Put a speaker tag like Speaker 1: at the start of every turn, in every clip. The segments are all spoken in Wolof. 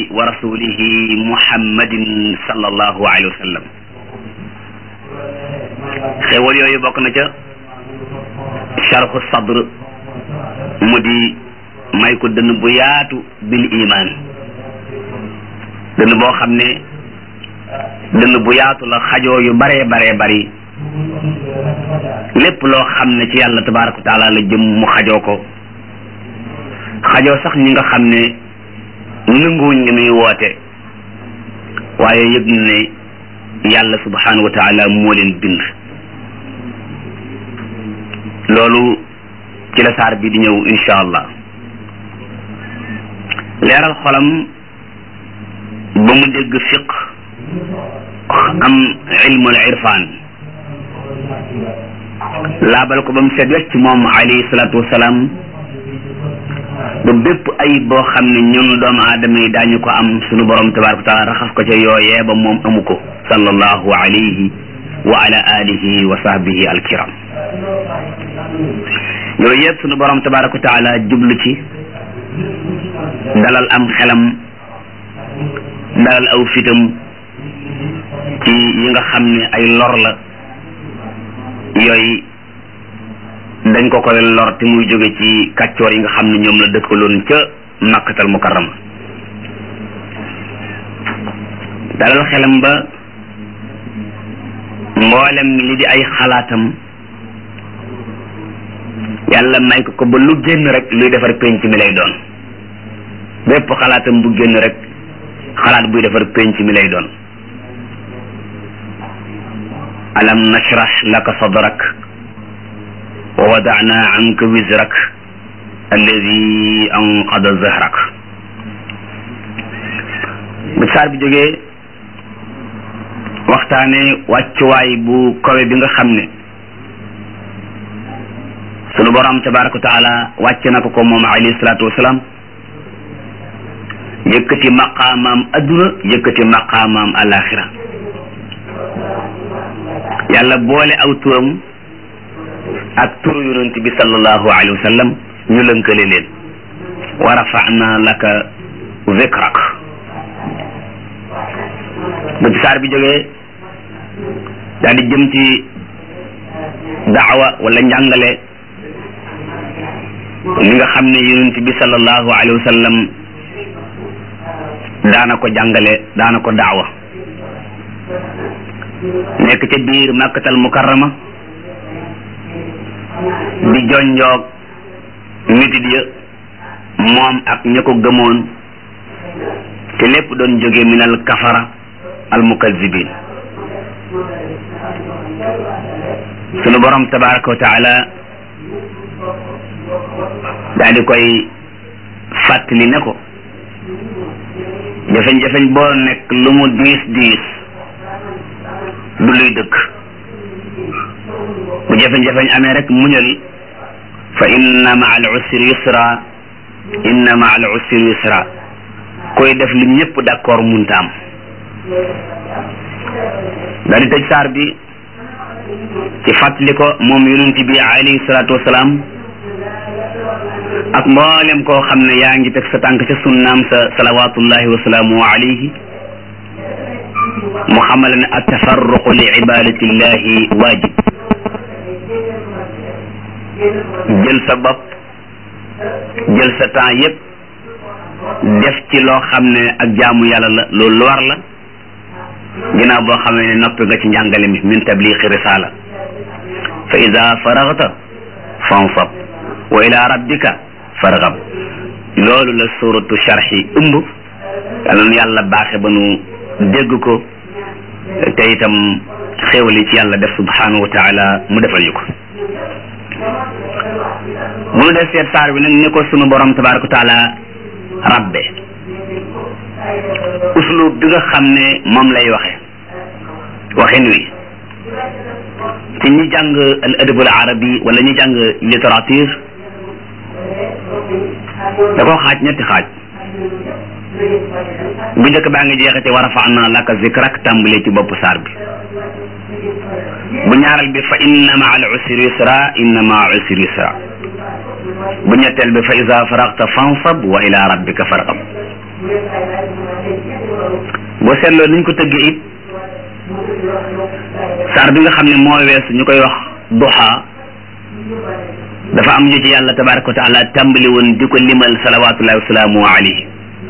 Speaker 1: wa rasulihi muhammadin sallallahu alayhi wa sallam xéewal yooyu bokk na ca sharhu sadr mu di may ko dënn bu yaatu bil iman dënn boo xam ne dënn bu yaatu la xajoo yu baree baree bari lépp loo xam ne ci yàlla tabaraka wa taala la jëm mu xajoo ko xajoo sax ñi nga xam ne nanguwuñ li muy woote waaye yëg ne yàlla subhanahu wa taala moo leen bind loolu ci la saar bi di ñëw insha allah leeral xolam ba mu dégg fiq am ilmul irfan laabal ko ba mu seet wecc moom alayhi salaatu wasalaam ba bépp ayib boo xam ne ñun doomu aadama yi daañu ko am sunu borom tabaraka wa taala raxas ko ca yooyee ba moom amu ko sallallahu alayhi wa ala alihi wa sahbihi alkiram yooyu yëpp sunu borom tabaraka wa taala jublu ci dalal am xelam dalal aw fitam ci yi nga xam ne ay lor la yooyu dañ ko koy lor te muy jóge ci kàccoor yi nga xam ne ñoom la dëkkaloon ca makkatal mukarrama dalal xelam ba mboolem li di ay xalaatam yàlla may ko ko ba lu génn rek luy defar penc mi lay doon bépp xalaatam bu génn rek xalaat buy defar penc mi lay doon alam nashrah laka sadrak wa wadana anka wizrak alladi anqada zahrak bu saar bi jógee waxtaane wàccuwaay bu kawe bi nga xam ne sunu borom tabaraka wa taala wàcc na ko ko moom alayhi salaatu wasalaam yëkkati maqaamaam adduna yëkkati maqaamaam alaxira yàlla boole aw turam ak turu yonent bi sallallahu alayhi wa sallam ñu lënkale leen wa rafa'na laka zikrak bu ci saar bi jógee daal di jëm ci daawa wala njàngale li nga xam ne yonent bi sallallahu alayhi wa sallam daana ko jàngale daana ko daawa nekk ca biir makkatal mukarrama di jonjoog mitit ya moom ak ña ko gëmoon te lépp doon jóge minal kafara al mukazzibin sunu borom tabaraka wa taala daal di koy fàttali ne ko jafeñ-jafeñ boo nekk lu mu diis diis du luy dëkk bu jafeñ-jafeñ amee rek muñal fa inna ma al usri yusra inna ma al usri yusra koy def li ñëpp d'accord munta am daal di tëj saar bi ci fàttali ko moom yonent bi alayhi salaatu wasalaam ak mboolem koo xam ne yaa ngi teg sa tànk ca sunnaam sa salawatullahi wa salaamu alayhi mu xamal ne attafarruqu li ibadatillahi waajib jël sa bopp jël sa temps yépp def ci loo xam ne ak jaamu yàlla la loolu lu war la ginnaaw boo xam ne noppi nga ci njàngale mi min tabliqi risala fa ida faragta fansab wa ila rabbika fargab loolu la suratu sharhi ëmb yàlla nu yàlla baaxe ba nu dégg ko te itam xéewal yi ci yàlla def subhanahu wa taala mu defal ñu ko bu nu def seet saar bi nag ni ko sunu borom tabaraka wa taala rabbe uslub bi nga xam ne moom lay waxe waxin wi ci ñi jàng al adabul arabi wala ñi jàng littérature da koo xaaj ñetti xaaj bu njëkk baa ngi jeexe ci wa rafa'na laka zikrak tàmbalee ci bopp saar bi bu ñaaral bi fa inna ma al usri yusra inna ma al usri yusra bu ñetteel bi fa iza faragta fansab wa ila rabbika fargab boo seetloo niñ ko tëggee it saar bi nga xam ne moo weesu ñu koy wax duha dafa am ñu ci yàlla tabaraka wa taala tàmbali woon di ko limal salawatullahi wasalaamu alayhi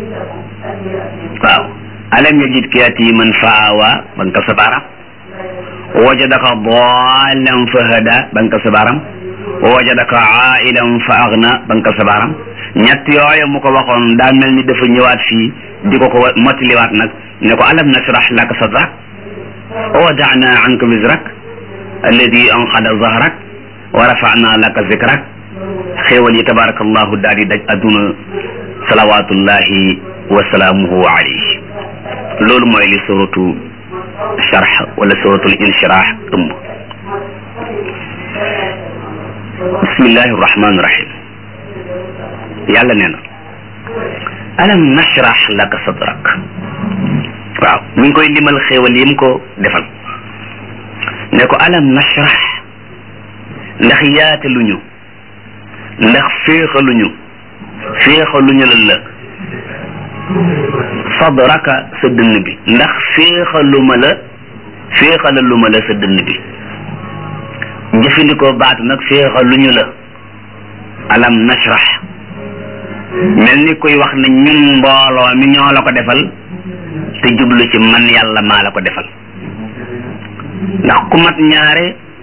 Speaker 1: waaw alam yajidka yatiman fa awa ba nga ko sa baaram wajadaka dallan fa hada ba nga ko sa baaram wajadaka ailan fa agna ba nga ko sa baaram ñett yooyu mu ko waxoon daa mel ni dafa ñëwaat fii di ko ko mottaliwaat nag ne ko alam nashrah laka sadrak wa wada'na anka wizrak alladi anqada zahrak wa rafa'na laka zikrak xéewal yi tabarakallahu daal di daj adduna salawatullahi wa salaamuhu alayhi loolu mooy li suratu sharh wala suratul inshirah ëmb bismillahi rahmani rahim yàlla nee na alam nashrah laka sadrak waaw mi ngi koy limal xéewal yi mu ko defal ne ko alam nashrah ndax yaataluñu ndax féexaluñu féexaluñu lan la sadraka sa dënn bi ndax féexaluma la féexalaluma la sa dënn bi jëfandikoo baatu nag féexaluñu la alam nashrah mel ni kuy wax ne ñun mbooloo mi ñoo la ko defal te jublu ci man yàlla maa la ko defal ndax ku mat ñaare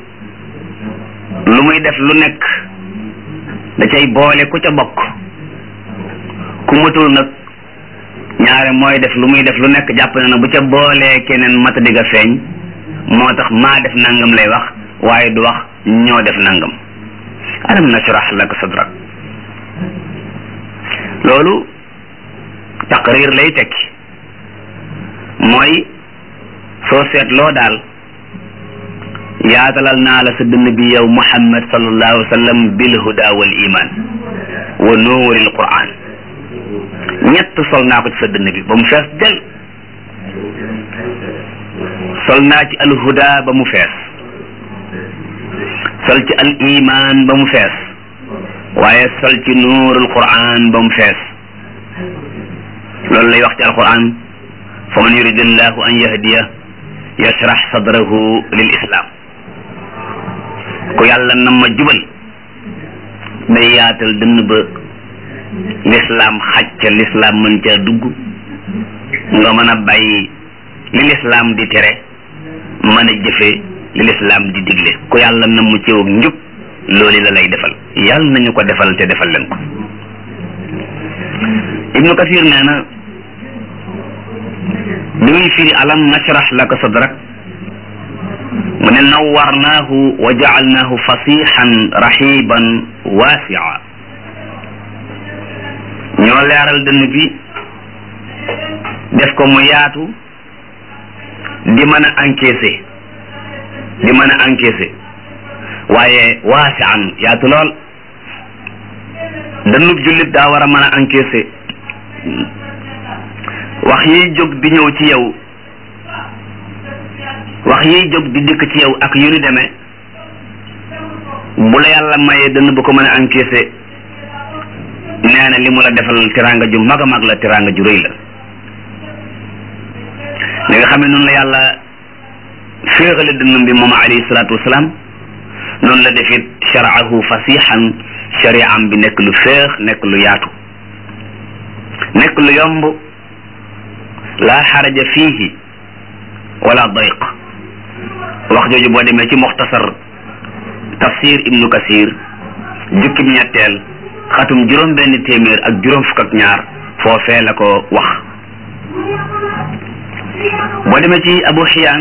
Speaker 1: lu muy def lu nekk da cay boole ku ca bokk ku matul nag ñaare mooy def lu muy def lu nekk jàpp na na bu ca boolee keneen mata digga feeñ moo tax maa def nangam lay wax waaye du wax ñoo def nangam alam nashrah laka sadrak loolu taqrir lay tekki mooy soo seetloo daal yaatalal naa la sa dënn bi yow muhammad sallallahu alayhi wa sallam bil huda wal iman wa nuuril quran ñett sol naa ko ci sa dënn bi ba mu fees del sol naa ci al huda ba mu fees sol ci al iman ba mu fees waaye sol ci nuurul quran ba mu fees loolu lay wax ci alquran fa man yurid allahu an yahdiya yashrax sadrahu lil islam ku yàlla na ma jubal day yaatal dënn ba lislaam xaj ca lislaam mën caa dugg nga mën a bàyyi li lislaam di tere mën a jëfe li lislaam di digle ku yàlla na mu ciw njub loolu la lay defal yàlla nañu ko defal te defal leen ko ibnu kasir nee na bi muy firi alam nashrah laka sadrak mu ne nawwarnaahu wa jacalnaahu fasixan raxiban waasia ñoo leeral dënn bi def ko mu yaatu di mën a encaisser di mën a encaisser waaye waasian yaatu lool dënnub jullit daa war a mën a encaisser wax yiy jóg di ñëw ci yow wax yiy jóg di dikk ci yow ak yu ni demee bu la yàlla mayee dënn bu ko mën a encaisser nee na li mu la defal teraanga ju mag a mag la teraanga ju rëy la li nga xam ne noonu la yàlla féexale dënnam bi moom alayhi salaatu wasalaam noonu la defit sharaahu fasixan shariam bi nekk lu féex nekk lu yaatu nekk lu yomb laa xaraja fiihi wala dayq wax jooju boo demee ci muxtasar tafsir ibnu kasir jukkib ñetteel xatum juróom benn téeméer ak juróom fukk ak ñaar foofee la ko wax boo demee ci abu xiyaan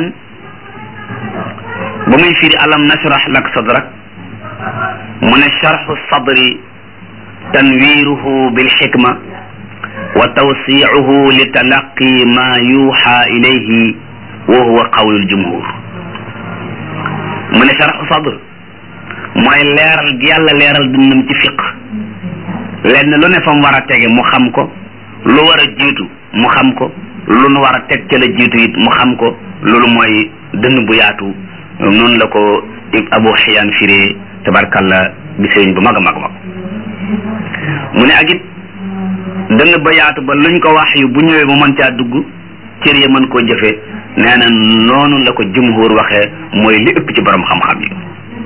Speaker 1: ba muy firi alam nashrah lak sadrak mu ne sharxu sadri tanwiruhu bilxikma wa tawsiicuhu li talaqi ma yuuxa ilayhi wa huwa qawlu ljumhur mu ne sharxu sadr mooy leeral gi yàlla leeral dundam ci fiq lenn lu ne fa mu war a tege mu xam ko lu war a jiitu mu xam ko lu nu war a teg ca la jiitu it mu xam ko loolu mooy dënn bu yaatu noonu la ko abu xiyaan firee tabarkalla bi sëriñ bu mag a mag mag mu ne ak it dënn ba yaatu ba luñ ko wax yu bu ñëwee mu mën caa dugg cër ya mën koo jëfee nee na noonu la ko jumhur waxee mooy li ëpp ci borom xam-xam yi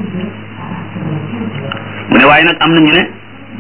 Speaker 1: mu ne waaye nag am na ñu ne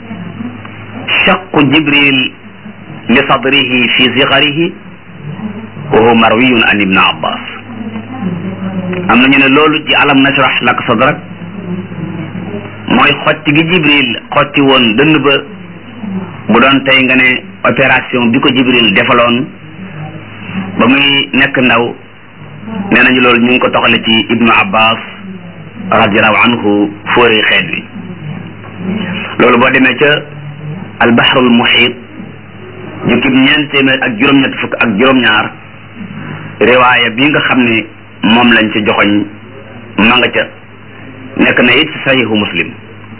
Speaker 1: shaqu jibril li sadrihi fi sigarihi wa huwa marwiyun an ibn abbas am na ñu ne loolu ci alam nashrah laka sadrak mooy xotti gi jibril xotti woon dënn ba bu doon tey nga ne opération bi ko jibril defaloon ba muy nekk ndaw nee nañu loolu ñu ngi ko toxale ci ibnu abbas radiallahu anhu fóore xeet wi loolu boo demee ca albahrul muhit jukkib ñeent téeméer ak juróom-ñett fukk ak juróom-ñaar riwaaya bi nga xam ne moom lañ ca joxoñ ma nga ca nekk na it ci sahihu muslim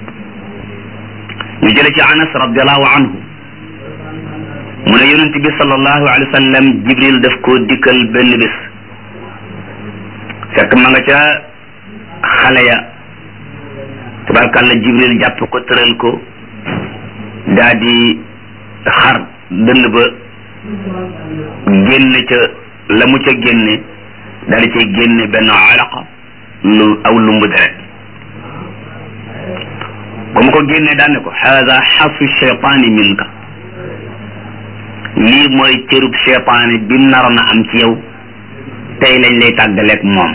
Speaker 1: ñu jële ci anas radiallahu anhu mu ne yonent bi sallallahu alayhi wa sallam jibril daf koo dikkal benn bis fekk ma nga ca xale ya tabarkàlla jibril jàpp ko tëral ko daa di xar dënn ba génne ca la mu ca génne daa di cay génne benn alaqa lu aw lumbu deret ba mu ko génnee daan ne ko haada xasu cheytaani minka lii mooy cërub cheytaani bi mu naroon a am ci yow tey lañ lay tàggaleeg moom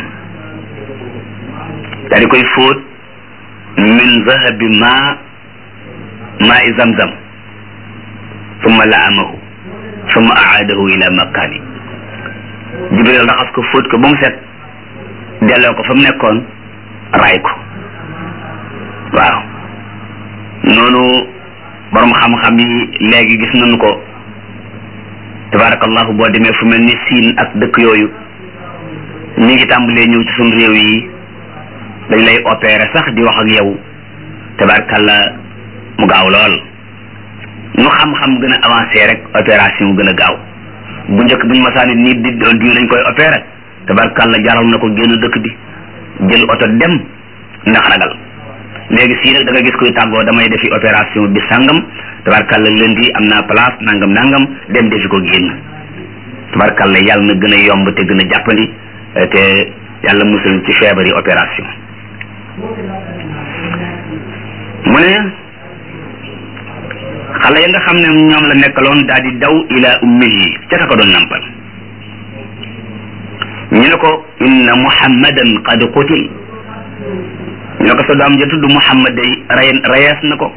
Speaker 1: daa di koy fóot min zahabi ma maa i zamzam summa laamahu summa aadahu ila makkaani jibril raxas ko fóot ko ba mu set delloo ko fa mu nekkoon raay ko waaw noonu borom xam-xam yi léegi gis nañu ko tabarakallahu boo demee fu mel ni siin ak dëkk yooyu ñi ngi tàmbalee ñëw ci suñu réew yi dañ lay opérer sax di wax ak yow tabarakallah mu gaaw lool nu xam-xam gën a avancé rek opération gën a gaaw bu njëkk buñ masaani nit di doon diw dañ koy opérer tabarakallah jaral na ko génn dëkk bi jël oto dem ndax ragal léegi sii nag da nga gis koy tàggoo damay defi opération bi sangam tabarkalla lundi am naa place nangam nangam dem defi ko génn tabarkalla yàlla na gën a yomb te gën a jàppandi te yàlla musul ci feebari opération mu ne xale ya nga xam ne ñoom la nekkaloon daal di daw ila ummihi ca ka ko doon nampal ñu ne ko inna muhammadan qad qutil ñu ne ko sa doom ja tudd muhammad day ray rayees na ko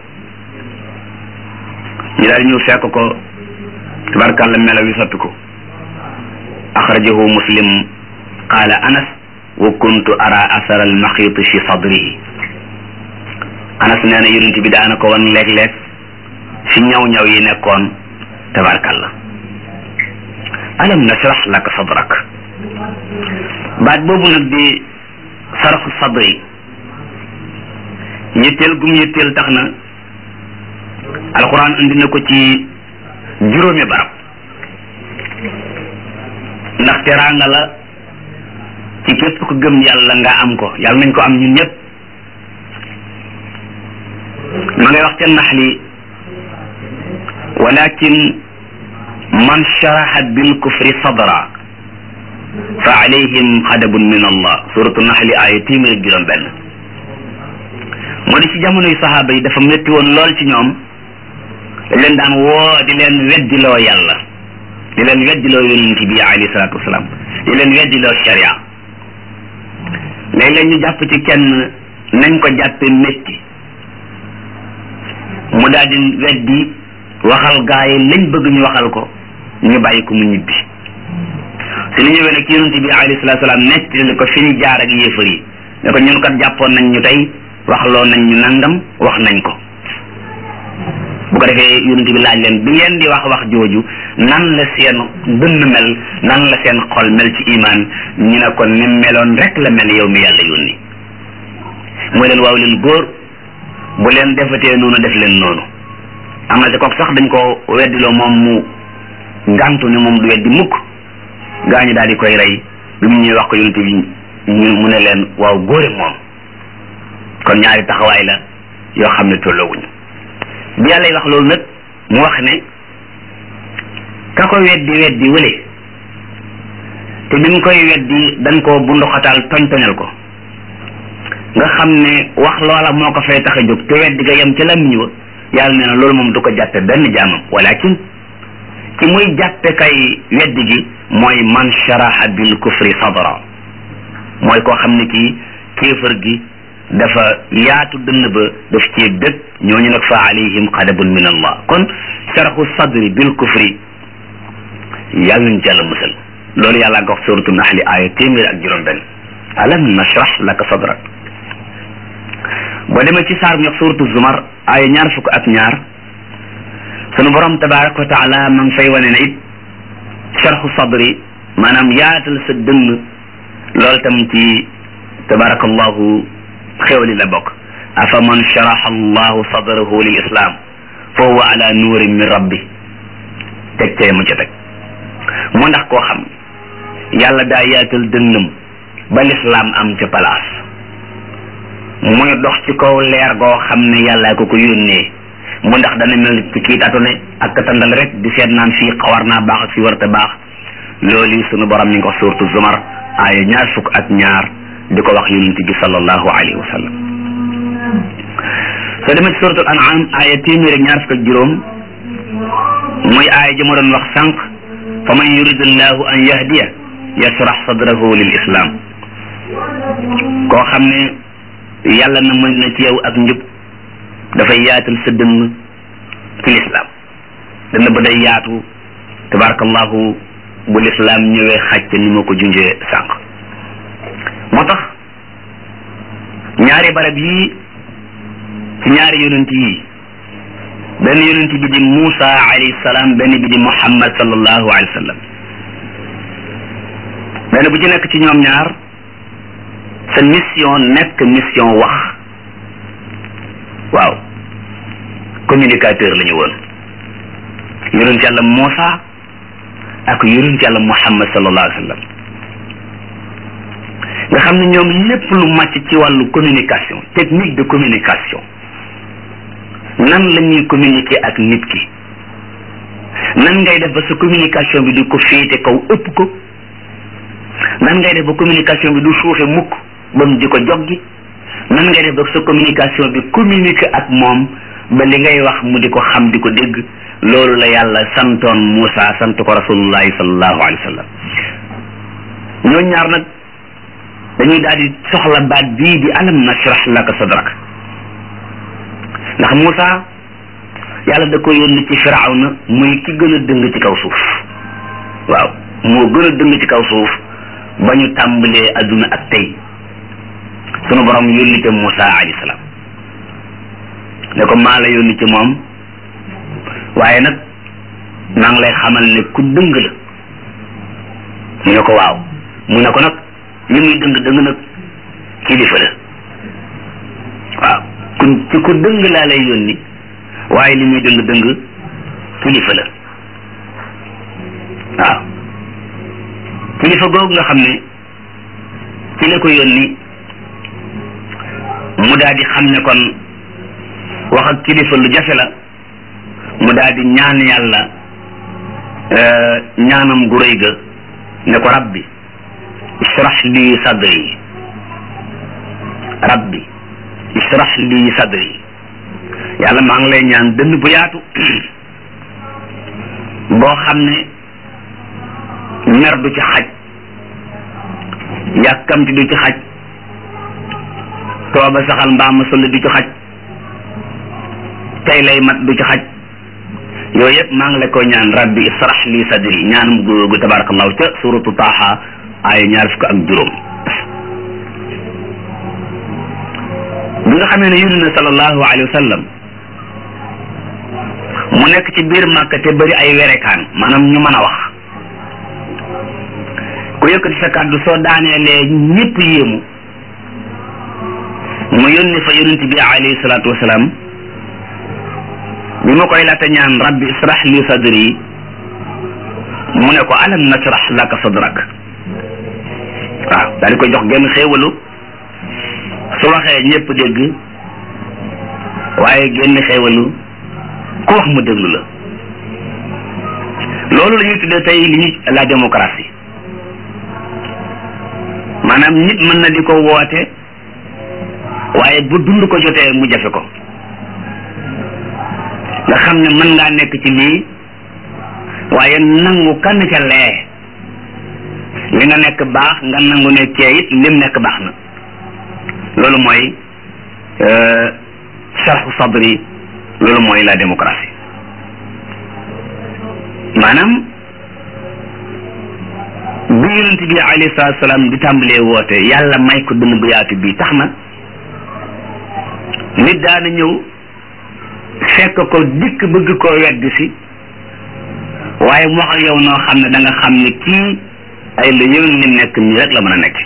Speaker 1: ñu daal ñëw fekk ko tabarkàlla melaw yi soppi ko axrajahu muslim qaala anas wa kuntu ara asara almaxiit fi sadrihi anas nee na yonent bi daana ko wan léeg-léeg fi ñaw-ñaw yi nekkoon tabarkàlla alam nashrah laka sadrak baat boobu nag di saraxu sadri yitteel gum yitteel tax na alxuraan indi na ko ci juróomi barab ndax teraanga la ci képp ko gëm yàlla nga am ko yàlla nañ ko am ñun ñëpp ma ngay wax ca naxli walakin man sharaha bil kufri sadra fa alayhim xadabun min allah suratu naxli aaya téeméer ak juróom benn moo di ci jamonoy saxaaba yi dafa métti woon lool ci ñoom dañ leen daan woo di leen weddiloo yàlla di leen weddiloo yonent bi alayhi salaatu wasalaam di leen weddiloo sharia léeg-léeg ñu jàpp ci kenn nañ ko jàppe métti mu daal di weddi waxal gaa yi lañ bëgg ñu waxal ko ñu bàyyi ko mu ñibbi su ñu ñëwee nag ci yonent bi alayhi salaatu wasalaam nettali ko fi ñu jaar ak yéefar yi ne ko ñun kat jàppoon nañ ñu tey waxloo nañ ñu nangam wax nañ ko bu ko defee yonent bi laaj leen bi ngeen di wax wax jooju nan la seen dënn mel nan la seen xol mel ci imaan ñu ne ko ni meloon rek la mel yow mi yàlla yónni mooy leen waaw leen góor bu leen defatee noonu def leen noonu am na ci kook sax dañ ko weddiloo moom mu gàntu ne moom du weddi mukk gaañu daal di koy rey bi mu ñuy wax ko yonent bi ñu mu ne leen waaw góore moom kon ñaari taxawaay la yoo xam ne tolloowuñu bi yàlla wax loolu nag mu wax ne ka ko weddi weddi wële te bi mu koy weddi dañ koo bunduxataal toñ-toñal ko nga xam ne wax loola moo ko fay tax a jóg te weddi ga yem ca làmmiñ wa yàlla nee na loolu moom du ko jàppe benn jaamam walakin ki muy jàppe kay weddi gi mooy man sharaha bil kufri sadra mooy koo xam ne kii kéefër gi dafa yaatu dënn ba daf cee dëkk ñooñu nag fa alayhim qadabun min allah kon sharahu sadri bil kufri yàlla nañ ci yàlla musal loolu yàlla nga wax suratu naxli aaya téeméer ak juróom benn alam nashrah laka sadrak boo demee ci saar bu ñuy wax suratu zumar aaya ñaar fukk ak ñaar sunu borom tabaraka wa taala ma ngi fay wane ne it sharxu sadri maanaam yaatal sa dënn loolu tam ci tabarakallahu xewli la bokk afa man sharaxa allahu sadrahu lil islam fa huwa ala nuurin min rabbi teg cee mu ca teg mu ndax koo xam yàlla daa yaatal dënnam ba lislaam am ca place muy dox ci kaw leer goo xam ne yàlla ko ko yónnee mu ndax dana mel ci kii tatu ne ak tandal rek di seet naan fii xawar naa baax ak fii warta baax loolu sunu borom mi ngi ko suurtu zumar aaya ñaar fukk ak ñaar di ko wax yonent bi sallallahu alayhi wa sallam soo demee ci suuratul an'am aaya téeméer ak ñaar fukk ak juróom muy aaya ji ma doon wax sànq fa man yuridillahu an yahdiya yasrax sadrahu lil islam koo xam ne yàlla na mën na ci yow ak njub dafay yaatal sa dënn ci lislaam dënn ba day yaatu tabarakallahu bu lislaam ñëwee xàcc ni ma ko junjee sànq moo tax ñaari barab yii ci ñaari yonent yii benn yonent bi di Muusa alayhi salaam benn bi di Muhammad sallallahu alayhi wa sallam benn bu ci nekk ci ñoom ñaar sa mission nekk mission wax waaw communicateur la ñu woon yonent yàlla Muusa ak yonent yàlla Muhammad sallallahu alayhi wa sallam nga xam ne ñoom lépp lu màcc ci wàllu communication technique de communication nan la ñuy communiquer ak nit ki nan ngay def ba sa communication bi di ko féete kaw ëpp ko nan ngay def ba communication bi du suufe mukk ba mu di ko joggi nan ngay def ba sa communication bi communiquer ak moom ba li ngay wax mu di ko xam di ko dégg loolu la yàlla santoon Moussa sant ko rasulullahi sallallahu alayhi wa sallam ñoo ñaar nag dañuy daal di soxla baat bii di alam nashrah laka sadrak ndax Moussa yàlla da ko yónni ci firawna muy ki gën a dëng ci kaw suuf waaw moo gën a dëng ci kaw suuf ba ñu tàmbalee adduna ak tey sunu borom yónni ca Moussa alayhi salaam ne ko maa la yónni ci moom waaye nag maa ngi lay xamal ne ku dëng la mu ne ko waaw mu ne ko nag li muy dëng dëng nag kilifa la waaw ku ci ku dëng laa lay yónni waaye li muy dëng dëng kilifa la waaw kilifa googu nga xam ne ci la ko yónni mu daal di xam ne kon wax ak kilifa lu jafe la mu daal di ñaan yàlla ñaanam gu rëy ga ne ko rabbi israh li sadri rabbi israh li sadri yàlla maa ngi lay ñaan dënn bu yaatu boo xam ne mer du ci xaj yàkkamti du ci xaj tooba saxal mbaam sëll du ci xaj tey lay mat du ci xaj yooyu yëpp maa ngi la ko ñaan rabbi israh li sadri ñaanum googu tabarakallahu ca suratu taaha ay ñaar fukk ak juróom bi nga xamee ne yónni na sallallahu alayhi wa sallam mu nekk ci biir màkka te bëri ay werekaan maanaam ñu mën a wax ku yëkkati sa kàddu soo daaneelee ñëpp yéemu mu yónni fa yonent bi alayhi salaatu wasalaam bi ma koy laata ñaan rabbi israh li sadri mu ne ko alam nasrah laka sadrak waaw daal di koy jox genn xéewalu su waxee ñëpp dégg waaye genn xéewalu ku wax mu déglu la loolu la ñuy tuddee tey li ñuy la démocratie maanaam nit mën na di ko woote waaye bu dund ko jotee mu jafe ko nga xam ne mën ngaa nekk ci lii waaye nangu kan ca lee li nga nekk baax nga nangu ne kee it lim nekk baax na loolu mooy sharhu sadri loolu mooy la démocratie maanaam bi yonent bi alayhi salaatu salaam di tàmbalee woote yàlla may ko dënn bu yaatu bi tax na nit daana ñëw fekk ko dikk bëgg koo wedd si waaye mu wax ak yow noo xam ne da nga xam ne kii ay la yëwén lim nekk nii rek la mën a nekk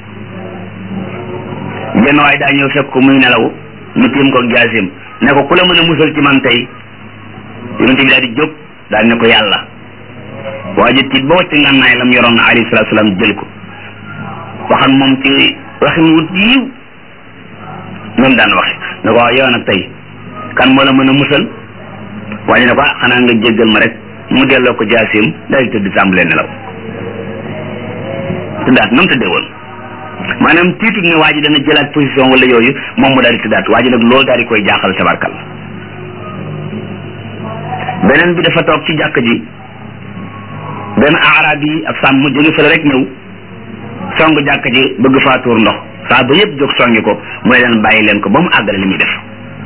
Speaker 1: benn waaye daa ñëw fekk ko muy nelaw mu tiim ko jaasim ne ko ku la mën a musal ci man tey yonent bi daal di jóg daal ne ko yàlla waa ji tiit ba wàcc ngànnaay lam yoroon alayhi salaatu salaam jël ko waxan moom ci waxin wut yiw noonu daan waxe ne ko waaw yow nag tey kan moo la mën a musal waa ji ne ko ah xanaa nga jéggal ma rek mu delloo ko jaasim daal di tëdd tàmbalee nelaw tëddaat nam tëddee woon maanaam tiitut ne waa ji dana jëlaat position wala yooyu moom mu daal di tëddaat waa ji nag loolu daal di koy jaaxal tabarkal beneen bi dafa toog ci jàkk ji benn arab yi ab sàmm jóge fële rek ñëw song jàkk ji bëgg faa tuur ndox saa ba yëpp jóg songi ko mooy leen bàyyi leen ko ba mu àggale li muy def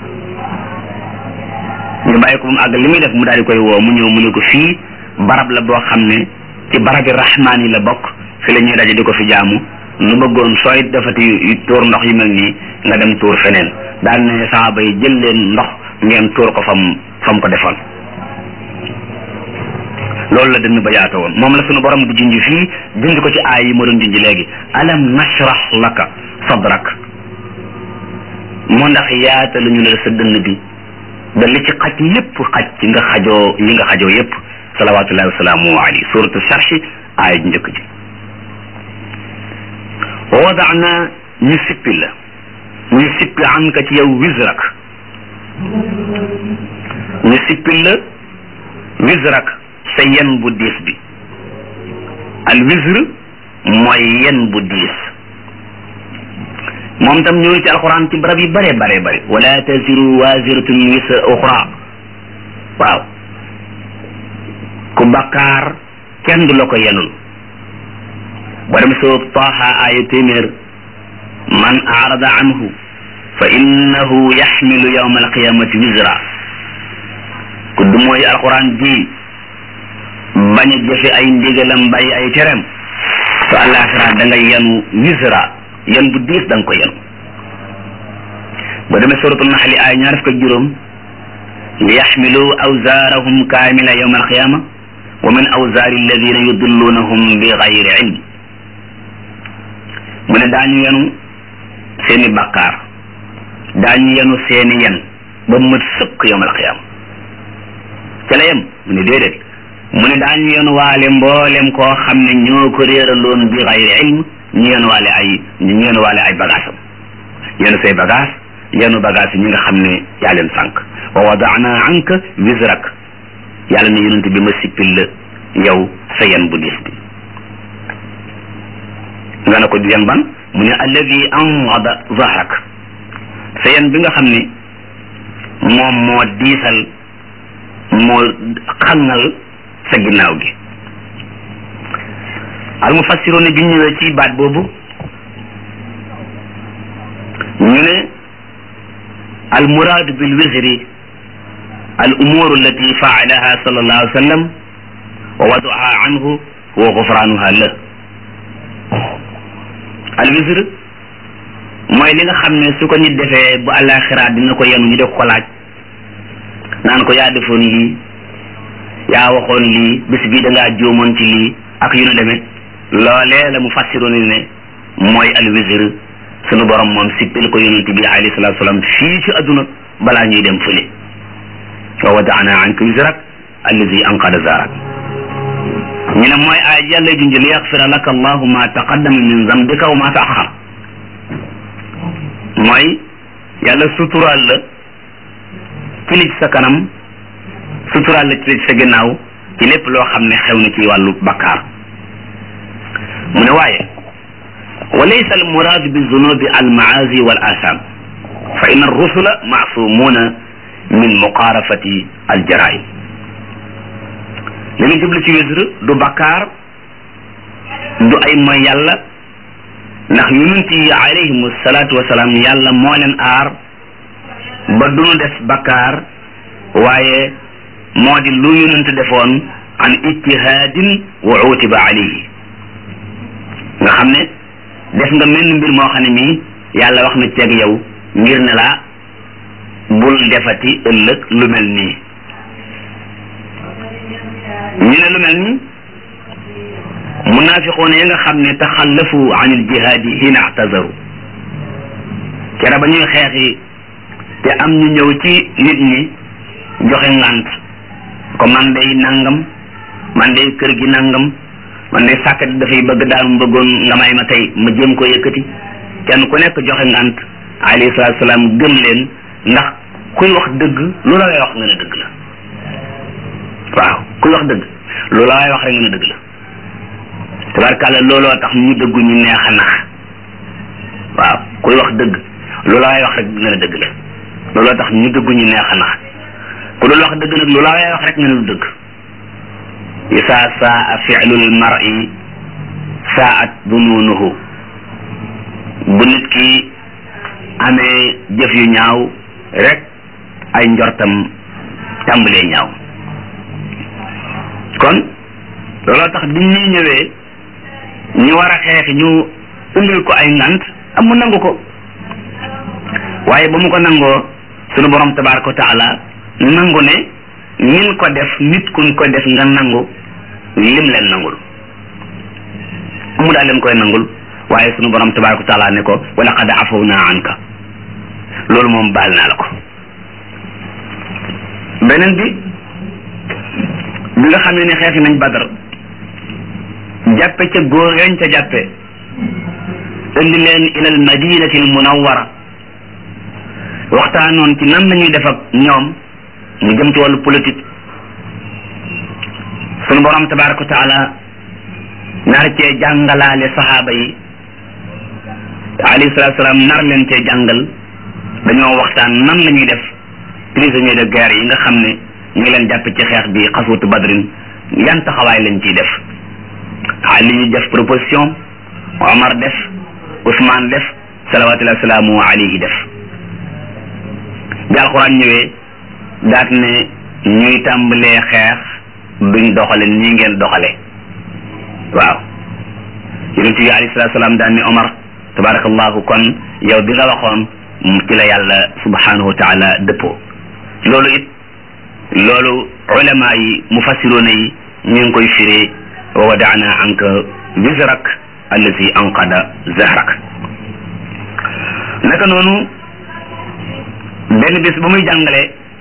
Speaker 1: ñu bàyyi ko ba mu àggale li muy def mu daal di koy woo mu ñëw mu ne ko fii barab la boo xam ne ci barabi rahmaan yi la bokk fi la ñuy daje di ko fi jaamu nu bëggoon sooy defati tuur ndox yu mel nii nga dem tuur feneen daal ne saaba yi jël leen ndox ngeen tuur ko fam fam ko defoon loolu la dënn ba yaata woon moom la sunu borom di junj fii junj ko ci aay yi ma doon junj léegi alam nashrah laka sadrak moo ndax yaata lu ñu la sa dënn bi ba li ci xaj yépp xaj ci nga xajoo yi nga xajoo yépp salawatullahi wasalaamu alayhi suratu sharhi aay ji njëkk ji wa wadaana ñu sippi la ñu sippi an ka ci yow wisrak ñu sippi la wisrak sa yen bu diis bi al wisr mooy yen bu diis moom tam ñëw ci alquran ci barab yi bare bare bare wala taziru waziratun wisra uxra waaw ku bakkaar kenn du la ko yenul ba dem soo taaha aaya téeméer man arada anhu fa innahu yaxmilu yawma alqiyamati wisra ku du mooy alquran ji bañ a jëfe ay ndigalam bàyyi ay tereem to alaxira da nga yenu wisra yan bu diis da nga ko yenu ba demee suratul naxli ay ñaar fukk ak juróom li yaxmilu awzaarahum kaamila yawma alqiyama wa min awzaari alladina yudillunahum bi gayri ilm mu ne daañu yenu seeni bakkaar daañu yenu seeni yen ba mat sëkk yawma alqiyama ca la yem mu ne déedéet mu ne daañu yenu waale mboolem koo xam ne ñoo ko réeraloon bi gayri ilm ñu yenu waale ay ñu yenu waale ay bagaasam yenu say bagaas yenu bagaas yi ñi nga xam ne yaa leen sànq wa wadaana anka wisrak yàlla ne yonent bi ma sippil la yow sa yen bu diis bi nga ne ko du yen ban mu ne alladi anqada zahrak sa yen bi nga xam ne moom moo diisal moo xàngal sa ginnaaw gi al mufassiroon bi ñëwee ci baat boobu ñu ne al muraadu bil wisri al umur allati faalaha sallallahu alayhi wa sallam wa waduha anhu wa gufranuha la al wisr mooy li nga xam ne su ko nit defee bu àllaaxira dina ko yenu ñu def ko laaj naan ko yaa defoon lii yaa waxoon lii bis bii da ngaa jóomoon ci lii ak yu nu demee loolee la mu fassiroon ne mooy al wisr sunu borom moom sippil ko yonent bi alayhi salatu salaam fii ci adduna balaa ñuy dem fële wa wadaana anka wisrak allazi anqada zarak ñu ne mooy ay yàlla junj li yaxfira laka allahu ma taqaddama min zambika wa ma taaxar mooy yàlla suturaal la ci li ci sa kanam suturaal la ci li ci sa ginnaaw ci lépp loo xam ne xew na ci wàllu bakkaar mu ne waaye wa laysa al muraadu bi zunubi al maasi wal asam fa inna rusula maasumuuna min muqaarafati al jaraim li nga jublu ci wisr du bakkaar du ay mooy yàlla ndax yonent yi alayhimu salaatu wasalaam yàlla moo leen aar ba duñu def bakkaar waaye moo di lu yonent defoon an ijtihaadin wa utiba alayhi nga xam ne def nga menn mbir moo xam ne mii yàlla wax na ceeg yow ngir ne laa bul defati ëllëg lu mel nii ñu ne lu mel nii munaafiqoon ya nga xam ne taxallafu an il jihaadi hina atazaru kera ba ñuy xeexi te am ñu ñëw ci nit ñi joxe ngant ko man day nangam man day kër gi nangam man day sàkkat dafay bëgg daal mu bëggoon nga may ma tey ma jéem ko yëkkati kenn ku nekk joxe ngant alayhi salaatu salaam gëm leen ndax kuy wax dëgg lu la lay wax nga ne dëgg la waaw kuy wax dëgg lu la lay wax rek nga ne dëgg la tabarkàlla looloo tax ñu dëggu ñu neex a nax waaw kuy wax dëgg lu la lay wax rek nga ne dëgg la looloo tax ñu dëggu ñu neex a nax ku dul wax dëgg nag lu la lay wax rek nga ne du dëgg isaa saa fi'lul mar'i saat dununuhu bu nit ki amee jëf yu ñaaw rek ay njortam tàmbalee ñaaw kon looloo tax bi ñuy ñëwee ñu war a xeex ñu indil ko ay ngant am mu nangu ko waaye ba mu ko nangoo sunu borom tabaraka wa taala nangu ne nin ko def nit kuñ ko def nga nangu lim leen nangul mu daal leen koy nangul waaye sunu borom tabaraka wa taala ne ko wa laqad afawna anka loolu moom baal naa la ko beneen bi bi nga xamee ne xeexi nañ badar jàppe ca góor yañ ca jàppe indi leen ilal madinati al munawwara waxtaanoon ci nan lañuy def ak ñoom mu jëm ci wàllu politique sunu borom tabaraka wa taala nar cee jàngalaale saxaaba yi alayhi salaatu salaam nar leen cee jàngal dañoo waxtaan nan la ñuy def prisonnier de guerre yi nga xam ne ñu ngi leen jàpp ci xeex bi xasuutu badrin yan taxawaay lañ ciy def Ali ñu def proposition Omar def Ousmane def salawatullahi salaamu alayhi def bi alxuraan ñëwee daat ne ñuy tàmbalee xeex duñ doxale nii ngeen doxale waaw yonent bi alayhi salaatu salaam daan ne Omar tabarakallahu kon yow bi nga waxoon ci la yàlla subhanahu wa taala dëppoo loolu it loolu ulama yi mufassiruna yi ñu ngi koy firee wa wadaana anka wizrak allazi anqada zahrak naka noonu benn bis ba muy jàngale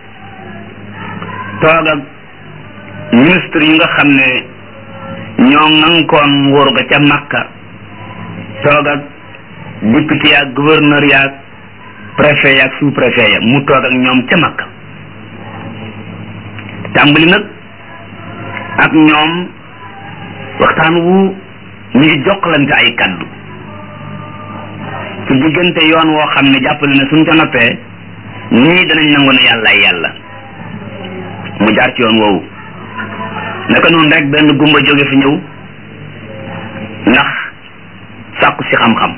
Speaker 1: toog ak ministre yi nga xam ne ñoo ŋànkoon nguur ga ca Makka toog ak député yaag gouverneur yaag préfet yaag sous préfet ya mu toog ak ñoom ca Makka tàmbali nag ak ñoom waxtaan wu ñu ngi jokkalante ay kaddu ci diggante yoon woo xam ne jàppale ne suñ ca noppee ñii danañ nangu ne yàlla ay yàlla mu jaar ci yoon woowu naka noonu rek benn gumba jóge fi ñëw ndax sàkku si xam-xam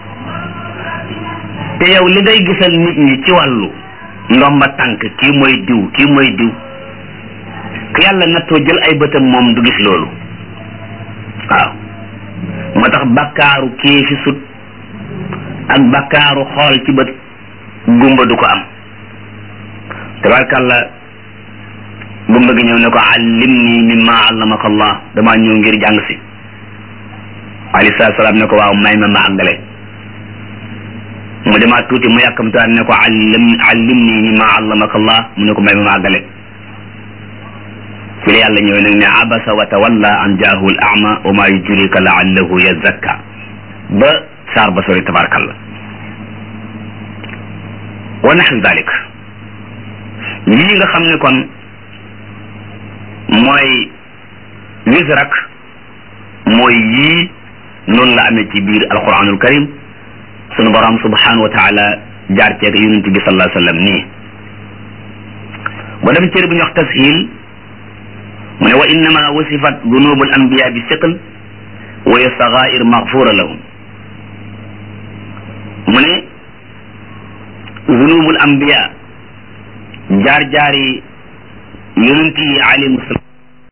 Speaker 1: te yow li ngay gisal nit ñi ci wàllu ndomba tànk kii mooy diw kii mooy diw ku yàlla nattoo jël ay bëtam moom du gis loolu waaw moo tax bakkaaru kii fi sut ak bakkaaru xool ci bët gumba du ko am tabarkàlla gumba gi ñëw ne ko allimni mimma allamaka allah damaa ñëw ngir jàng si alayhi salaatu salaam ne ko waaw may ma ma àggale mu demaat tuuti mu yàkkamtaan ne ko allim allimni mimma allamaka allah mu ne ko may ma ma àggale ci la yàlla ñëw nag ne abasa wa tawalla an jaahu al ama wa ma yudrika laallahu yazakka ba saar ba sori tabarakallah wa naxwi dalik lii nga xam ne kon mooy wisrak mooy yii noonu la amee ci biir alquranul karim sunu borom subhanahu wa taala jaar ceeg yonent bi sallallahu alayhi wa sallam nii ba dem cër bu ñu wax tashil mu ne wa innama wasifat dunubul anbiya bi siql wa ya sagair magfura lahum mu ne dunubul anbiya jaar jaari yonent yi alayhimu salaam